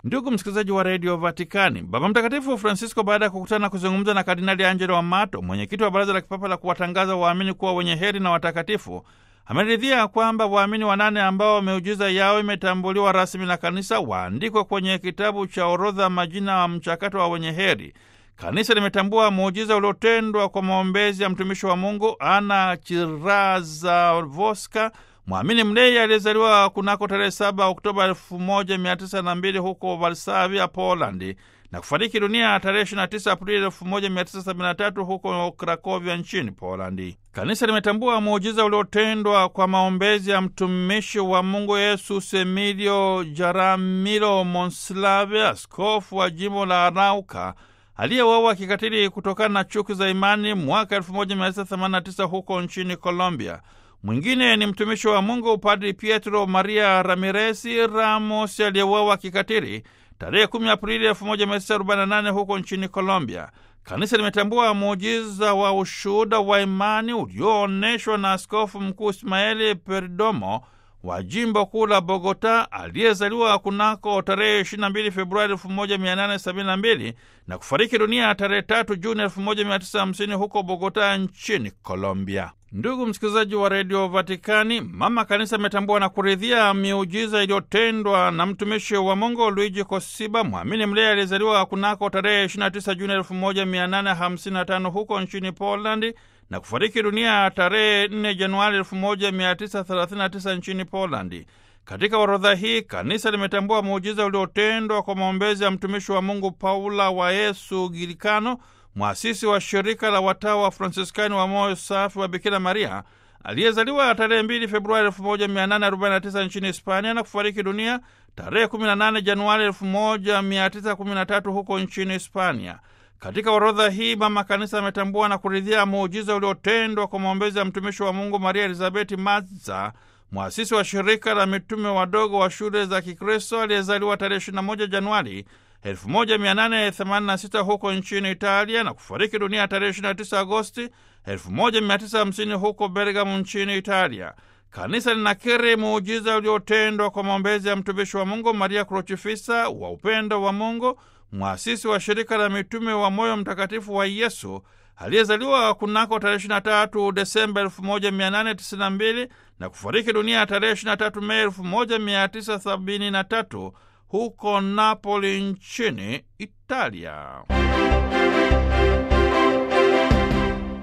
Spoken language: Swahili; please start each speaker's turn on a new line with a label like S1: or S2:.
S1: Ndugu msikilizaji wa redio Vatikani, Baba Mtakatifu Francisco, baada ya kukutana na kuzungumza na Kardinali Angelo Amato, mwenyekiti wa Baraza la Kipapa la kuwatangaza waamini kuwa wenye heri na watakatifu, ameridhia kwamba waamini wanane ambao miujiza yao imetambuliwa rasmi na kanisa waandikwe kwenye kitabu cha orodha majina wa mchakato wa wenye heri. Kanisa limetambua muujiza uliotendwa kwa maombezi ya mtumishi wa Mungu Ana Chirazavoska, mwamini mlei aliyezaliwa kunako tarehe 7 Oktoba 1902 huko Varsavia, Polandi, na kufariki dunia tarehe 29 Aprili 1973 huko Krakovia nchini Polandi. Kanisa limetambua muujiza uliotendwa kwa maombezi ya mtumishi wa Mungu Yesus Emilio Jaramilo Monslave, askofu wa jimbo la Arauka aliyeuawa kikatili kutokana na chuki za imani mwaka 1989 huko nchini Colombia. Mwingine ni mtumishi wa Mungu Padri Pietro Maria Ramiresi Ramos aliyeuawa kikatili tarehe 10 Aprili 1948 huko nchini Colombia. Kanisa limetambua muujiza wa ushuhuda wa imani ulioonyeshwa na askofu mkuu Ismaeli Perdomo wa jimbo kuu la Bogota aliyezaliwa kunako tarehe 22 Februari 1872 na kufariki dunia tarehe 3 Juni 1950 huko Bogota nchini Colombia. Ndugu msikilizaji wa redio Vatikani, mama kanisa ametambua na kuridhia miujiza iliyotendwa na mtumishi wa Mungu Luigi Kosiba, mwamini mlei aliyezaliwa kunako tarehe 29 Juni 1855 huko nchini Polandi na kufariki dunia tarehe 4 Januari 1939 nchini Polandi. Katika orodha hii kanisa limetambua muujiza uliotendwa kwa maombezi ya mtumishi wa Mungu Paula wa Yesu Gilikano, mwasisi wa shirika la watawa wa Fransiskani wa moyo safi wa Bikira Maria, aliyezaliwa tarehe 2 Februari 1849 nchini Hispania na kufariki dunia tarehe 18 Januari 1913 huko nchini Hispania. Katika orodha hii mama kanisa ametambua na kuridhia muujiza uliotendwa kwa maombezi ya mtumishi wa Mungu Maria Elizabeti Maza, mwasisi wa shirika la mitume wadogo wa shule za Kikristo, aliyezaliwa tarehe 21 Januari 1886 huko nchini Italia na kufariki dunia tarehe 29 Agosti 1950 huko Bergamo nchini Italia. Kanisa linakiri muujiza uliotendwa kwa maombezi ya mtumishi wa Mungu Maria Krochifisa wa upendo wa Mungu, mwasisi wa shirika la mitume wa moyo mtakatifu wa Yesu aliyezaliwa kunako tarehe 23 Desemba 1892 na kufariki dunia tarehe 23 Mei 1973 huko Napoli nchini Italia.